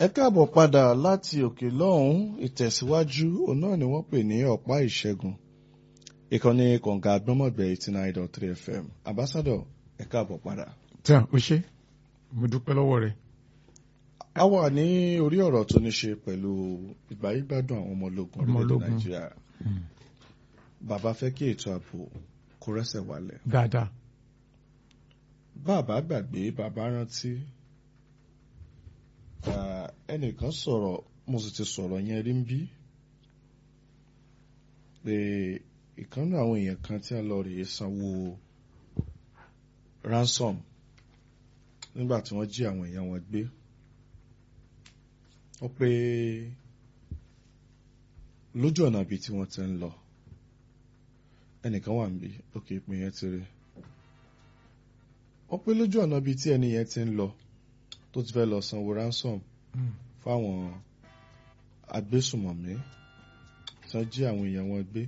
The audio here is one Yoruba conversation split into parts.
ẹ káàbọ̀ padà láti òkè lọ́hùn ìtẹ̀síwájú òun náà ni wọ́n pè ní ọ̀pá ìṣẹ́gun ìkànnì kọ̀ǹga gbọ́mọ̀gbẹ́ eighty nine dot three fm ambassador ẹ káàbọ̀ padà. tí a ò ṣe mo dúpẹ́ lọ́wọ́ rẹ̀. a wà ní orí ọ̀rọ̀ tó ní ṣe pẹ̀lú ìgbáyégbádùn àwọn ọmọ ológun Ọmọ orílẹ̀-èdè ológun. nàìjíríà bàbá fẹ́ kí ètò ààbò kó rẹ́sẹ̀ wálẹ̀ dáadáa bàbá gbàgbé bàbá rántí ah, ẹnìkan sọ̀rọ̀ mo sì ti sọ̀rọ̀ yẹn rí ń bí pé ìkànnì àwọn èèyàn kan tí a lọ rèé sanwó ransom nígbà tí wọ́n jí àwọn èèyàn wọn gbé ó pé lójú ọ̀nà ibi tí wọ́n ti ń lọ ẹnìkan wà níbí òkè ìpín yẹn ti rí wọ́n pé lójú ọ̀nà ibi tí ẹni yẹn ti ń lọ tó ti fẹ́ lọ sanwó ransom fáwọn agbésùmọ̀mí tí wọ́n jí àwọn èèyàn wọn gbé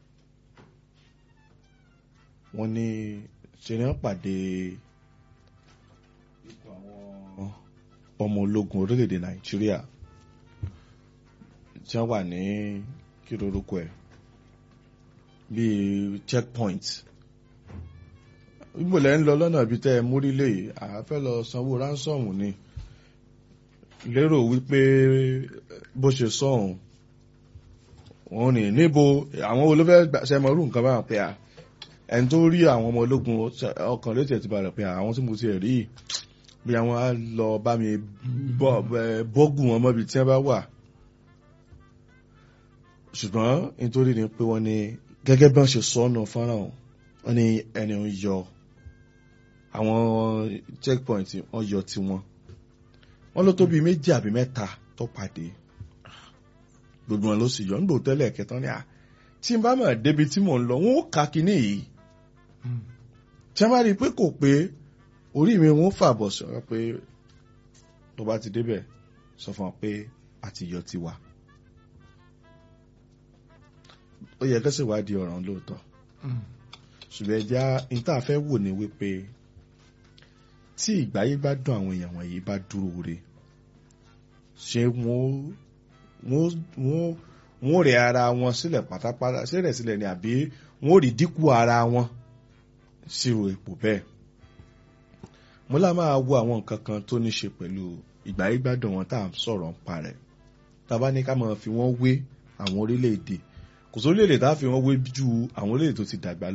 wọ́n ní ṣe ni wọ́n pàdé ikọ̀ àwọn ọmọ ológun orílẹ̀-èdè nàìjíríà tí wọ́n wà ní kí lorúkọ ẹ̀ bíi checkpoint ìgbòlẹ̀ ń lọ lọ́nà ibi tẹ́ ẹ múrílẹ̀ yìí àáfẹ́ lọ sanwó ránsọ̀mù ni lérò wípé bó ṣe sọ̀hún wọn ní níbo àwọn olófẹ́ ṣẹmọrú nǹkan báwọn pé à ẹni tó rí àwọn ọmọ ológun ọkàn létí ẹ̀ ti balẹ̀ pé àwọn tí mo ti rí yìí, bí àwọn á lọ bá mi bọ́- ẹ, bọ́gùn wọn mọ́bi tí wọ́n bá wà ṣùgbọ́n nítorí ni pé wọ́n ní gẹ́gẹ́ bí wọ́n ṣe sọ ọ́nà fọ́nrán wọn ní ẹni ń yọ àwọn checkpoint wọ́n yọ tiwọn wọ́n ló tó bíi méjì àbí mẹ́ta tó pàdé gbogbo wọn ló sì yọ nígbò tẹ́lẹ̀ kẹta ní à tí n bá mọ̀ débi tí mò ń lọ wọn ó ka kinní yìí tí wọ́n bá rí i pé kò pé orí mi wọn ó fàbọ̀ sọ̀rọ̀ pé tó bá ti débẹ̀ sọ fún wọn pé a ti yọ tiwa ó yẹ kẹ́sì wá di ọ̀ràn lóòótọ́ ṣùgbọ́n ẹja níta fẹ́ wò ní wípé tí ìgbáyé bá dùn àwọn èèyàn wọ̀nyí bá dúró re ṣé wọ́n wọ́n wọ́n wọ́n rẹ̀ ara wọn sílẹ̀ pátápátá sílẹ̀ sílẹ̀ ni àbí wọ́n rí dínkù ara wọn sírò ipò bẹ́ẹ̀ mo lá máa wo àwọn nǹkan kan tó ní ṣe pẹ̀lú ìgbáyé gbádùn wọn tá à ń sọ̀rọ̀ ń parẹ́ tá a bá ní ká máa fi wọ́n wé àwọn orílẹ̀-èdè kò sí orílẹ̀-èdè tá a fi wọ́n wé ju àwọn orílẹ̀-èdè tó ti dàgbà